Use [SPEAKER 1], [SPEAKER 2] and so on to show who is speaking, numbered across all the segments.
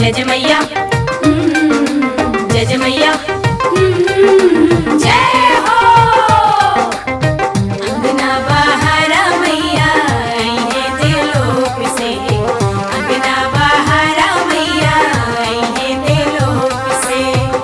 [SPEAKER 1] जय जय मैया हम्म, जय जय मैया हम्म, जय हो अंगना बहारा मैया आई है दिलों से अंगना बहारा मैया आई है दिलों से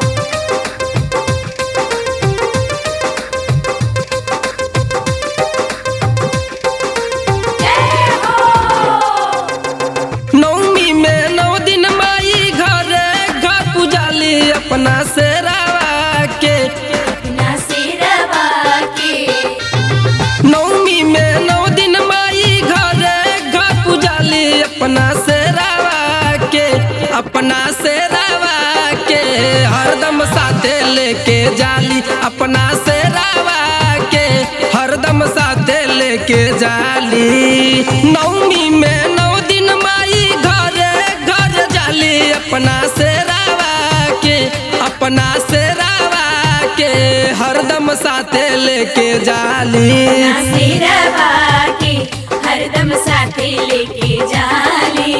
[SPEAKER 1] जय हो
[SPEAKER 2] नवमी में नौ दिन माई घर घर पुजाली अपना से रावा के
[SPEAKER 1] अपना सिरवा के
[SPEAKER 2] नवमी में नौ दिन माई घर घर पुजाली अपना से रावा के अपना से रावा के हरदम साथे लेके जाली अपना से रावा के हरदम साथे लेके जाली नवमी में नौ दिन माई घर घर जाली अपना से रावा के अपना से रावा के हरदम साथे लेके जाली
[SPEAKER 1] अपना सिरवा के हरदम साथे लेके जाली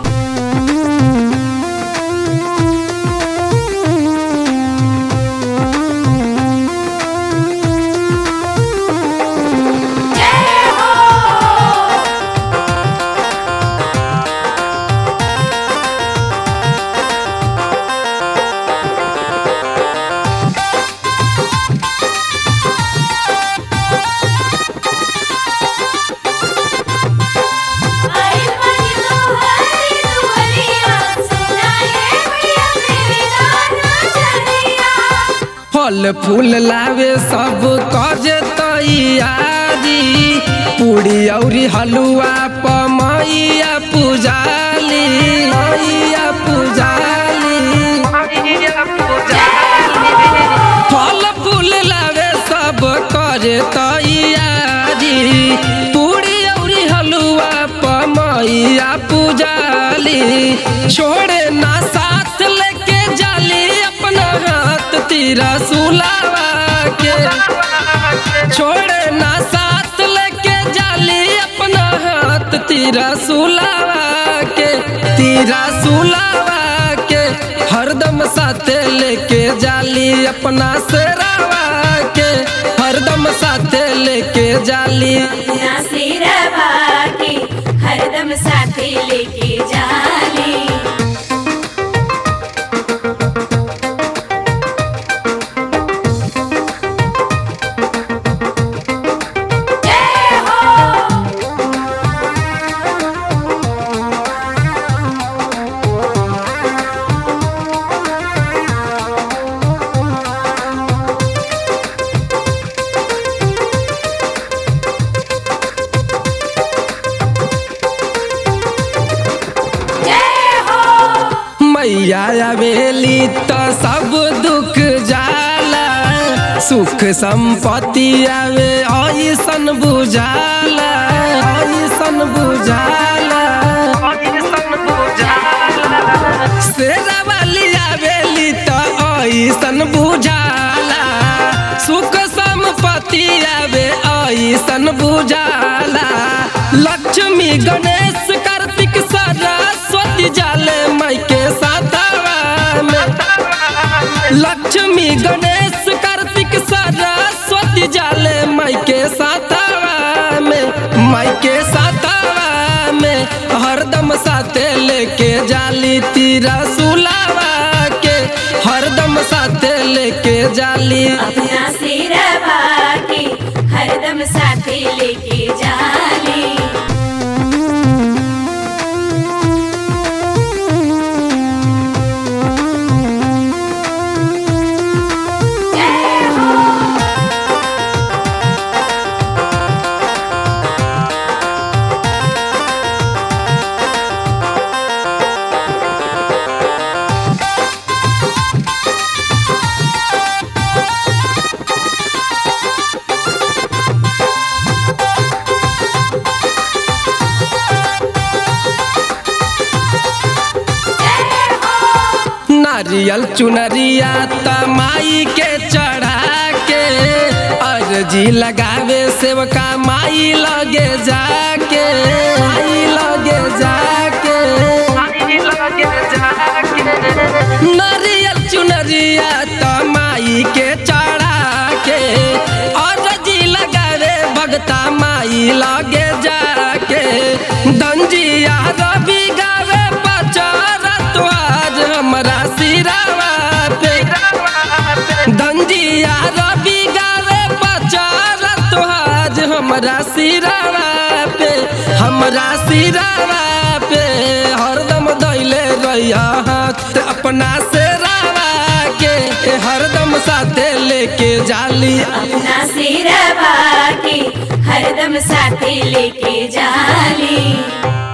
[SPEAKER 1] जय हो आइल बानी तोहरी दुआरिया, सुनाए भैया मेरे गाना चलिया।
[SPEAKER 2] फल फूल लावे सब कज तैयारी पूरी औरी हलुआ पमैया पुजाली मैया पुजाली फल फूल लावे सब करे तैयारी पूरी औरी हलुआ पमैया पुजाली छोड़े ना साथ लेके जाली अपना हाथ तीरा सुलावा के छोड़े ना साथ लेके जाली अपना हाथ तीरा सुलावा के तीरा सुलावा के हरदम साथे लेके जाली अपना सेरावा के हरदम साथे लेके जाली
[SPEAKER 1] अपना सिरवा के हरदम साथे लेके जाली जय हो जय हो
[SPEAKER 2] मैया आवेली तो सब दुख जाला सुख संपत्ति आवे ऐसन बुझाला ऐसन बुझाला शेरा वाली आवेली तो ऐसन बुझाला सुख संपत्ति आवे ऐसन बुझाला लक्ष्मी गणेश कार्तिक सरस्वती जाले माई के साथवा में लक्ष्मी गणेश कार्तिक सरस्वती जाले माई के साथवा में माई के साथवा में हरदम साथे लेके जाली तीरा सुलावा के हरदम साथे लेके जाली
[SPEAKER 1] अपना सिरवा के हरदम साथे लेके जाली जय हो
[SPEAKER 2] नारियल चुनरिया तमाई के चढ़ा के अर्जी लगावे सेवका माई लगे जाके माई लगे जाके माई के चढ़ा के और जी लगावे भगता माई लगे जाके दंजिया रवि गावे पचार तो आज हमरा सिरावा पे दंजिया रवि गावे पचार तो आज हमरा सिरावा पे हमरा सिरावा पे हरदम दैले रहिया हाथ अपना से रावा के हरदम साथे लेके जाली
[SPEAKER 1] अपना सिरवा के हरदम साथे लेके जाली